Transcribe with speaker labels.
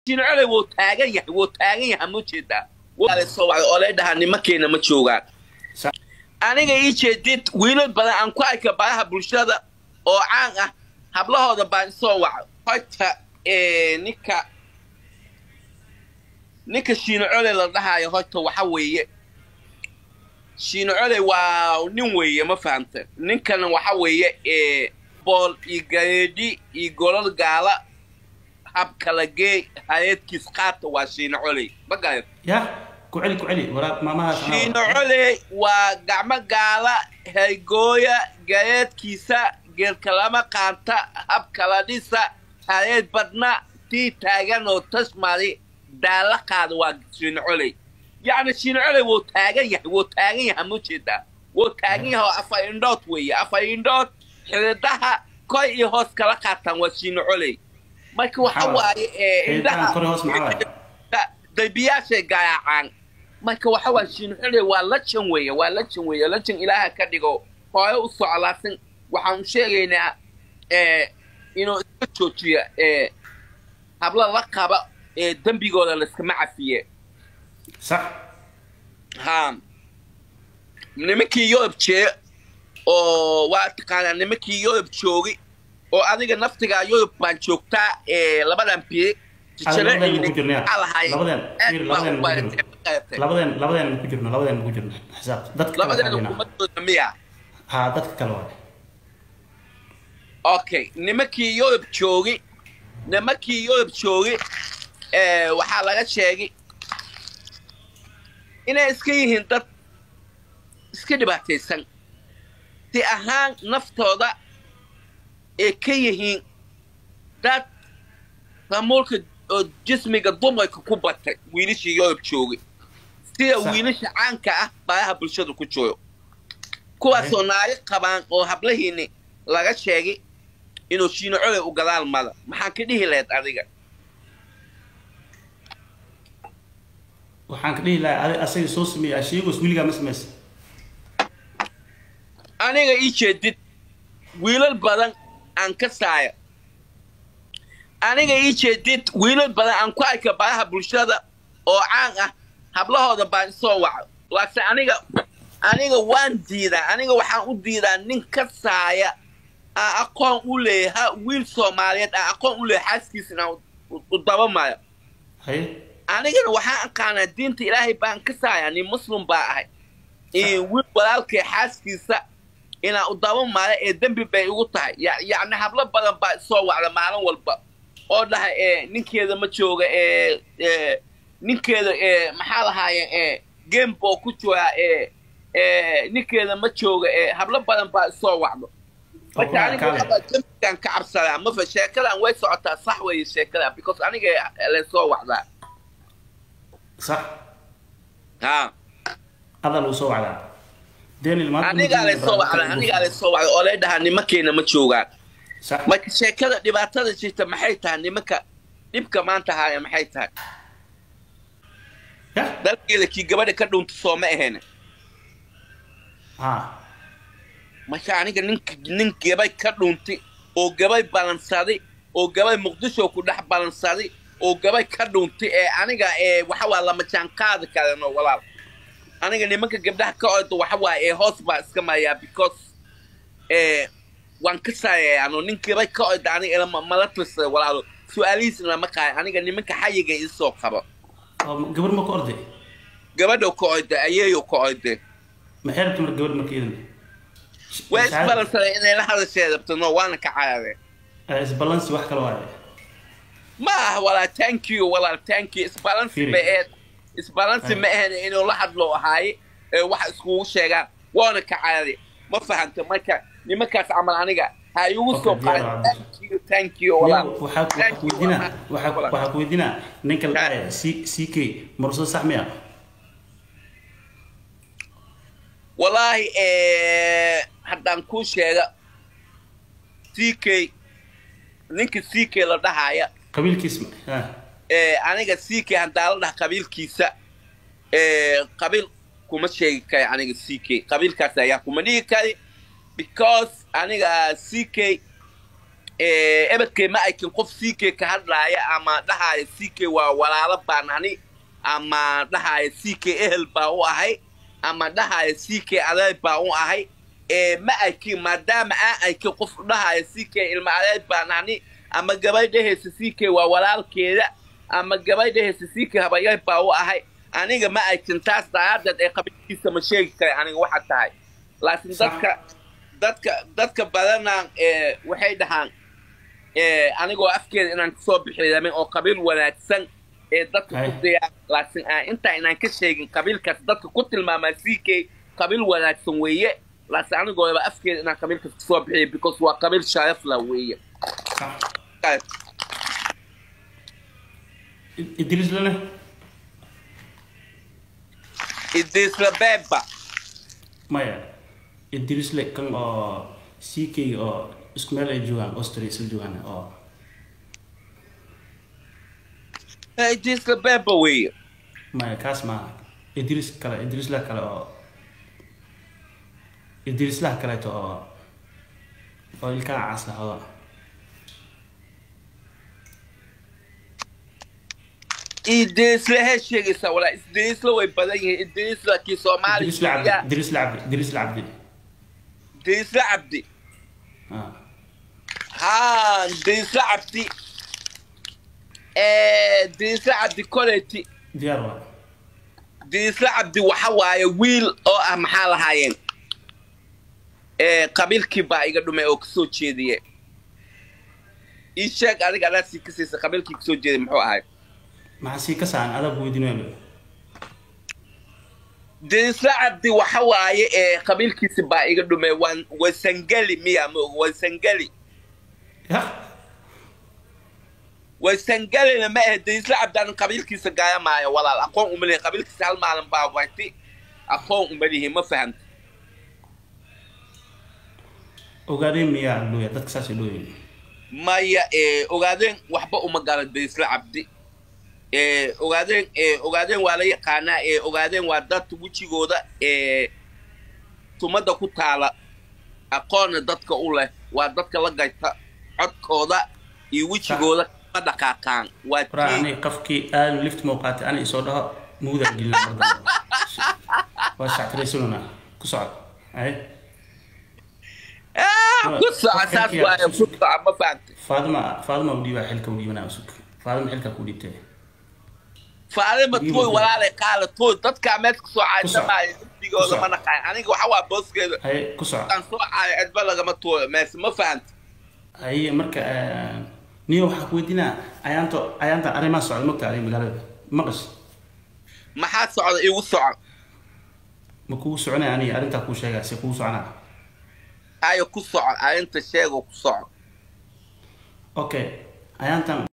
Speaker 1: shiino coley wuu taagan yahay wuu taagan yahay ma jeedaa soo wacday oo lay dhahaa nimankeena ma joogaan
Speaker 2: Sa-
Speaker 1: aniga ii jeedid wiilal badan aan ku arka baraha bulshada oo caan ah hablahooda baan soo waca horta eh, ninka ninka shiino coley la dhahaayo horta waxa weeye shiino coley waa nin weeye ma fahamta ninkana waxa weeye eh, bool iyo gareedhi iyo golol gaala hab kala geey hayeedkiis qaata waa shiino coley ma garan
Speaker 2: ya ku celi ku celi waraab maamahaas anaa-
Speaker 1: shiino coley waa gacmo gaala hergooya gareedkiisa geelkalama qaanta hab kala dhisa hareed badna tii taagan oo tasmari daala qaada waa shiino coley yacni shiino coley wuu taagan yahay wuu taagan yahay ma jeedaa wuu taagan yahay oo afar indhood weeye afar indhood xiridaha kor iyo hoos kala qaataan waa shiino coley marka waxa
Speaker 2: Maxaa
Speaker 1: waaye ee,
Speaker 2: Xiridahan
Speaker 1: indhaha
Speaker 2: kor iyo hoos maxaa waaye?
Speaker 1: darbiyaashay garaacaan marka waxa waa shiinxule waa lajan weeye waa lajan weeye lajan ilaaha ka dhigo hore u soclaasan waxaan sheegaynaa eh, inuu iska joojiyo eh, habla la qaba ee dembigooda layskama cafiye
Speaker 2: sax
Speaker 1: ha nimankii yurub jee oo waa taqaanaa nimankii yurub joogi oo adiga naftigaa yurub baan joogtaa ee labadan biri
Speaker 2: Adiga labadeen ku jirnaa. Labadeen, fiir, labadeen ku jirno. labadeen labadeen ku jirno labadeen ku jirno xisaab dadka kale
Speaker 1: labadeena
Speaker 2: raadina.
Speaker 1: kumadooda miya
Speaker 2: ha dadka kale waay
Speaker 1: okay nimankii yurub joogi nimankii yurub joogi eh, waxaa laga sheegay inay iska yihiin dad iska dhibaataysan si ahaan naftooda ay ka yihiin dad ramuulka oo jismiga dumarka ku batay wiilashii yurub joogay sida
Speaker 2: Sax.
Speaker 1: wiilasha caanka ah baraha bulshada ku joogo kuwaasoo naago qabaan oo hablahiini laga sheegay inuu shiino coley u gadaal mada maxaan ka dhihi lahayd adiga
Speaker 2: waxaan ka dhihi lahaa adi asaga soo sameeyey asheegos wiligaa ma samaysa
Speaker 1: aniga ii jeedid wiilal badan aan ka saaya aniga ii jeedid wiilal badan aan ku arka baraha bulshada oo caan ah hablahooda baan isoo waca laakiin aniga aniga waan diidaa aniga waxaan u diidaa nin ka saaya aan aqoon u leeyaha wiil soomaaliyeed aan aqoon u leeyahay xaaskiisa inaan u- u dabamayo
Speaker 2: haye
Speaker 1: anigana waxaan aqaanaa diinta ilaahay baan ka saaya nin muslim baa ahay iyo wiil walaalkay xaaskiisa inaan u daba maala ee dembi bay igu tahay Ya- yacni hablo badan baa isoo wacda maalin walba oo dhahay ee ninkeeda ma jooga ee ee ninkeeda ee maxaa lahaaye ee game boo ku joogaa ee ee ninkeeda ma jooga ee hablo badan baa isoo wacdo
Speaker 2: oo
Speaker 1: marka
Speaker 2: kuna
Speaker 1: aniga
Speaker 2: adkaale
Speaker 1: waxbaa dembigaan ka cabsadaa mafa sheekadan way socotaa sax weeye sheekadan because aniga laysoo wacdaa
Speaker 2: sax
Speaker 1: ha
Speaker 2: adaa lagu soo wacdaa daniel maanta
Speaker 1: anigaa laysoo wacdaa anigaa laysoo wacdaa oo lay dhahaa nimankeena ma joogaan
Speaker 2: sax
Speaker 1: marka sheekada dhibaatada jirta maxay tahay nimanka dhibka maanta haaya maxay tahay
Speaker 2: ya
Speaker 1: dalkeeda kii gabadha ka dhunta soo ma ahayn
Speaker 2: ha
Speaker 1: marka aniga nin nin gabay ka dhuntay oo gabay balansaday oo gabay muqdisho ku dhex balansaday oo gabay ka dhuntay ee aniga ee waxa waa lama jaan qaadi karano walaal aniga nimanka gabdhaha ka orda waxa waa ee hoos baa iska mayaa because ee waan ka saayaya ano nin gabay ka orda aniga ilama mala tirsada walaalo su-aalihiisna lama qaayo aniga nimanka xayiga isoo qabo
Speaker 2: oo gabar ma ku orday
Speaker 1: gabadha ka orda ayeeyo ka orda
Speaker 2: ma xeerta mar gabar marka idan
Speaker 1: way isbalansaday inay la hadasheed rabto no waana ka carareen
Speaker 2: isbalansi wax kale waaye
Speaker 1: ma aha walaal thank you walaal thank you isbalansi
Speaker 2: Firi.
Speaker 1: ma ahayd isbalansi
Speaker 2: Ay.
Speaker 1: ma ahayn inuu la hadlo ahaaye ee waxa iskugu sheegaan waana ka carari ma fahanta marka nimankaas camal aniga ha igu
Speaker 2: Okay,
Speaker 1: soo
Speaker 2: diyaar
Speaker 1: qaadin
Speaker 2: waa.
Speaker 1: thank you thank you walaal
Speaker 2: waxaa waxaa
Speaker 1: Thank
Speaker 2: ku
Speaker 1: you,
Speaker 2: weydiinaa
Speaker 1: walaal.
Speaker 2: waxaa
Speaker 1: Walaal.
Speaker 2: waxaa ku weydiinaa ninka la
Speaker 1: Ha.
Speaker 2: dhahay c c k marso sax miya
Speaker 1: wallaahi eh, haddaan kuu sheega c k ninka c k la dhahaya
Speaker 2: qabiilkiis ma ha
Speaker 1: ee aniga c k haddaan la dhaha qabiilkiisa ee qabiil kuma sheegi kari aniga c k qabiilkaas ayaa kuma dhigi kari because aniga c k ebedkay ma aykin qof ck ka hadlaaya ama dhahaayo ck waa walaalo baan ani ama dhahaayo ck ehel baa u ahay ama dhahaayo ck adeer baa u ahay ma aykin maadaama aan aykin qof dhahaayo ck ilma adeer baan ani ama gabadhahaysa ck waa walaalkeeda ama gabadhahaysa ck habayar baa u ahay aniga ma aykin taas daraaddeed ee qabiilkiisa ma sheegi kara aniga waxa tahay laakiin dadka dadka dadka badanaan waxay dhahaan anigoo afkeeda inaan kasoo bixiyamin oo qabiil wanaagsan ee dadka ku dayaan laakiin aan intaa inaan ka sheegin qabiilkaas dadka ku tilmaamaa ck qabiil wanaagsan weeye laakiin anigooba afkeeda inaan qabiilkaas kasoo bixiya because waa qabiil sharafla weeye
Speaker 2: idris lane
Speaker 1: idrisla beba
Speaker 2: maya idrisle kan oo ck oo isku meel ay joogaan austria isla joogaan oo
Speaker 1: idrisla beba weeye
Speaker 2: maya kaas maaha idris kale idrisla kale oo idrislaha kaleeto oo oo ilkaa caas lahado
Speaker 1: idrisla hee sheegaysaa walaa idrisla way badan yihiin idrisla kii
Speaker 2: idrisla cabdi
Speaker 1: soomaaliya
Speaker 2: idrisla cabdi idrisla cabdi
Speaker 1: idrisla cabdi
Speaker 2: ah
Speaker 1: ها ديسا عبدي ديسا عبدي كوليتي
Speaker 2: diyaar waa
Speaker 1: ديسا عبدي وحواي ويل او اه محال هايين قبيل كيبا ايغا دومي او كسو جيديه ايشاك اديك انا سي كسيسا قبيل كي كسو جيدي محو هاي
Speaker 2: maxaa sii ka saacan adaa weydiinaya
Speaker 1: ديسا عبدي وحواي قبيل كيسي با ايغا دومي وان وسنجلي ميا مو وسنجلي
Speaker 2: ya
Speaker 1: وسنجلي ما ديسا عبدي انا قبيل كيسا قايا معايا ولا اقوم املي قبيل كيسي هل معلم باواتي اقوم املي ما فهمت
Speaker 2: ogaadeen miyaa looya dadka saasay looyihin
Speaker 1: maya ogaadeen waxba uma garan daysla cabdi ogaadeen ogaadeen waa la yaqaanaa ogaadeen waa dad wejigooda tumada ku taala aqoonna dadka u leh waa dadka la gayta codkooda iyo wejigooda ma dhaqaaqaan waa
Speaker 2: waraa
Speaker 1: tii
Speaker 2: ani qafkii aadan lift mau qaatay ani isoo dhaho mugdaan gelina mardan waa shactiraysanuna ku socod ay
Speaker 1: Ah, ku soco saas waaye ku soco ma fahamtay
Speaker 2: faadima faadima u dhiibaa xilka u dhiibanaa usug faadima xilka ku dhiibtay
Speaker 1: faalima
Speaker 2: Dhiibo
Speaker 1: tooy
Speaker 2: tooy.
Speaker 1: walaalay qaala tooy dadkaa meesha kasoo
Speaker 2: soco.
Speaker 1: caaysamaayo dugsigooda
Speaker 2: soco.
Speaker 1: ma naqaan aniga waxa waa booskeeda
Speaker 2: ay ku soco
Speaker 1: aan soo caayo cidba lagama tooyo meese ma fahanta
Speaker 2: ay marka niyo waxaa ku weydiinaa ayaanto ayaantan arrimaa socda mogta adiga magaalada maqas
Speaker 1: maxaa socda igu soco
Speaker 2: ma kugu soconaya aniga arrintaa kuu sheegaa si kugu soconaa
Speaker 1: ayo ku soco arrinta sheego ku soco
Speaker 2: okay ayaantan